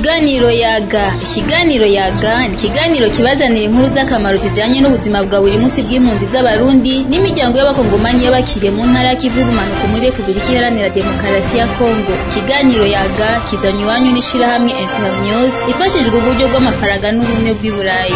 Ikiganiro yaga ikiganiro yaga ni ikiganiro kibazanira inkuru z'akamaro zijanye n'ubuzima bwa buri munsi bw'impunzi z'abarundi n'imiryango y'abakongomanyi y'abakiriye mu ntara ya Kivu y'ubumanuko muri Republika Iharanira Demokarasi ya Kongo ikiganiro yaga kizanywe iwanyu n'ishirahamwe Internews ifashijwe uburyo bw'amafaranga n'ubumwe bw'i Burayi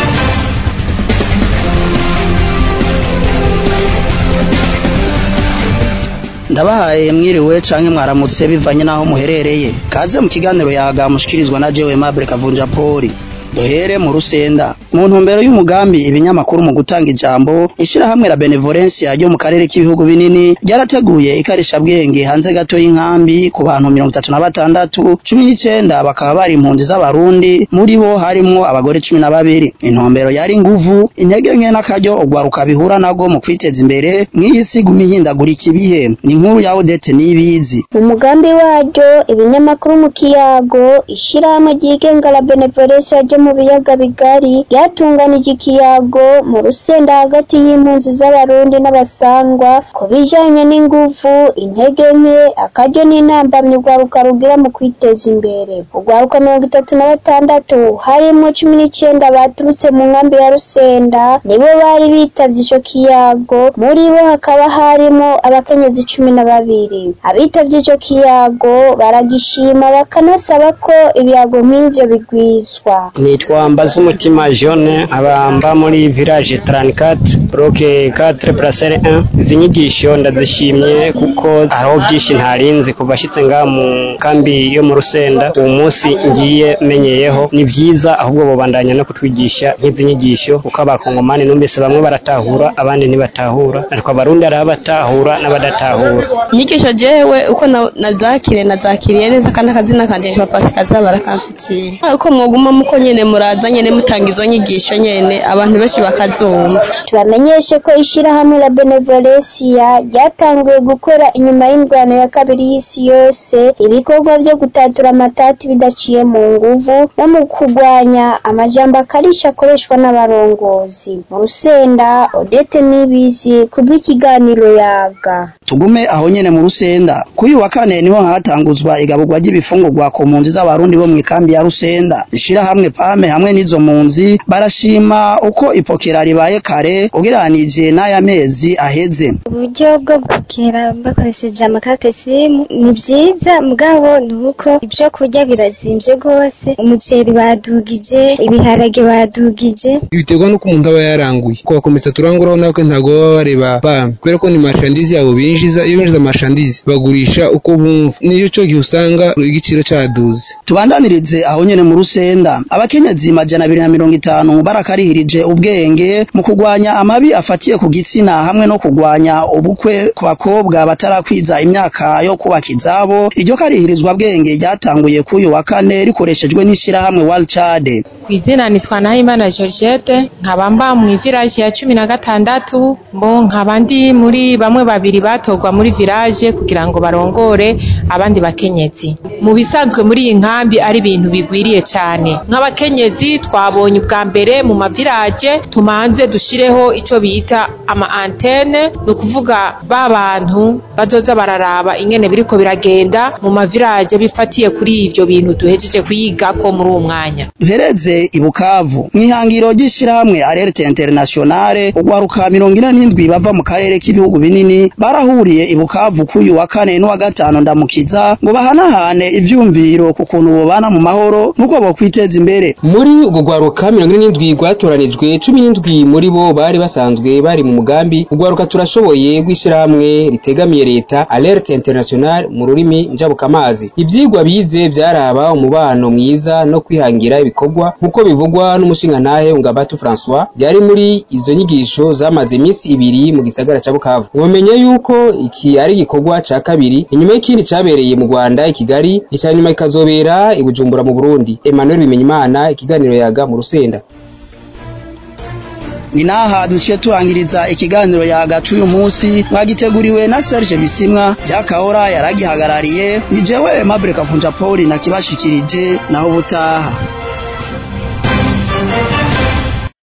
ndabahaye mwiriwe canke mwaramutse bivanye naho muherereye kaze mu kiganiro yaga mushikirizwa na jewe Mabure Kavunja Poli duhere mu rusenda mu ntumbero y'umugambi ibinyamakuru mu gutanga ijambo ishirahamwe la Benevolencia ryo mu karere k'ibihugu binini ryarateguye ikarisha bwenge hanze gato y'inkambi ku bantu mirongo itatu na batandatu cumi n'icenda bakaba bari impunzi z'abarundi muri bo harimwo abagore cumi na babiri intumbero yari inguvu intege nke n'akaryo urwaruka bihura nabwo mu kwiteza imbere mw'iyi si guma ihindagurika ibihe ni inkuru ya Odette Niyibizi mu mugambi waryo ibinyamakuru mu kiyago ishirahamwe ryigenga la Benevolencia ryo mu biyaga bigari ryatunganije ikiyago mu rusenda hagati y'impunzi z'abarundi n'abasangwa ku bijanye n'inguvu intege nke akaryo n'intambamyi urwaruka rugira mu kwiteza imbere urwaruka mirongo itatu na batandatu harimwo cumi n'icenda baturutse mu nkambi ya rusenda nibo bari bitavye ico kiyago muri bo hakaba harimwo abakenyezi cumi na babiri abitavye ico kiyago baragishima bakanasaba ko ibiyago nk'ivyo bigwizwa nitwa Mbazumutima Jeune abamba muri village 34 bloke 4 parcelle 1 izi nyigisho ndazishimye kuko hariho byinshi ntarinzi kuva ashitse ngaha mu kambi yo mu Rusenda uwo munsi ngiye menyeyeho ni vyiza ahubwo bobandanya no kutwigisha nk'izi nyigisho kuko abakongomani numvise bamwe baratahura abandi ntibatahura ariko abarundi hari abatahura n'abadatahura inyigisho jewe uko na- nazakiriye nazakiriye neza kandi akazina kanje nitwa Pasikaza barakamfitiye uko mwoguma muko nyene muraza nyene mutanga izo nyigisho nyene abantu benshi bakazumva tubamenyeshe ko ishirahamwe la Benevolencia ryatanguye gukora inyuma y'indwano ya kabiri y'isi yose ibikorwa vyo gutatura amatati bidaciye mu nguvu no mu kurwanya amajambo akarisha akoreshwa n'abarongozi mu rusenda Odette Nibizi kubw'ikiganiro yaga tugume aho nyene mu rusenda kuri uyu wa kane niho hatanguzwa igaburwa ry'ibifungurwa ku mpunzi z'abarundi bo mu ikambi ya rusenda ishirahamwe pame hamwe n'izo mpunzi barashima uko ipokera ribaye kare ugereranije n'aya mezi aheze uburyo bwo gupokera bakoresheje amakarita simu ni byiza mugabo ni uko ibyo kurya birazimvye rwose umuceri badugije ibiharage badugije biterwa n'uko umuntu aba yaranguye ko bakomeza turanguraho nako ntabwo baba bareba bamwe kubera ko ni mashandizi yabo binjiza iyo binjiza amashandizi bagurisha uko bumva niyo cyo gihe usanga igiciro caduze tubandanirize aho nyene mu rusenda abakenyezi majana abiri na mirongo itanu barakarihirije ubwenge mu kurwanya amabi afatiye ku gitsina hamwe no kurwanya ubukwe ku bakobwa batarakwiza imyaka yo kubaka izabo iryo karihirizwa bwenge ryatanguye k'uyu wa kane rikoreshejwe n'ishirahamwe World Child ku izina nitwa Nahimana Georgette nkaba mba mu village ya cumi na gatandatu mbo nkaba ndi muri bamwe babiri batorwa muri village kugira ngo barongore abandi bakenyezi mu bisanzwe muri iyi nkambi ari ibintu bigwiriye cyane nk'abakenyezi twabonye ubwa mbere mu mavirage tumanze dushireho ico bita ama antene ni ukuvuga ba bantu bazoza bararaba ingene biriko biragenda mu mavirage bifatiye kuri ivyo bintu duhejeje kuyigako muri uwo mwanya duhereze i Bukavu mw'ihangiro ry'ishirahamwe Alerte Internationale ugwaruka mirongo ine n'indwi bava mu karere k'ibihugu binini barahuriye i Bukavu k'uyu wa kane n'uwa gatanu ndamukiza ngo bahanahane ivyumviro ku kuntu bobana mu mahoro n'uko bokwiteza imbere muri urwo rwaruka mirongo ine n'indwi rwatoranijwe cumi n'indwi muri bo bari basanzwe bari mu mugambi urwaruka turashoboye rw'ishyirahamwe ritegamiye leta alerte international mu rurimi njabukamazi ivyigwa bize vyaraba umubano mwiza no kwihangira ibikorwa nk'uko bivugwa n'umushingantahe ngabatu françois yari muri izo nyigisho zamaze iminsi ibiri mu gisagara ca bukavu mumenye yuko iki ari igikorwa ca kabiri inyuma y'ikindi cabereye mu rwanda i kigali ica nyuma kikazobera i bujumbura mu burundi emmanuel bimenyimana ikiganiro yaga mu rusenda ni naha duciye turangiriza ikiganiro yagacu uyu munsi mwagiteguriwe na Serge Bisimwa Jakahora yaragihagarariye ni jewe Mabure Kavunja Paul nakibashikirije naho butaha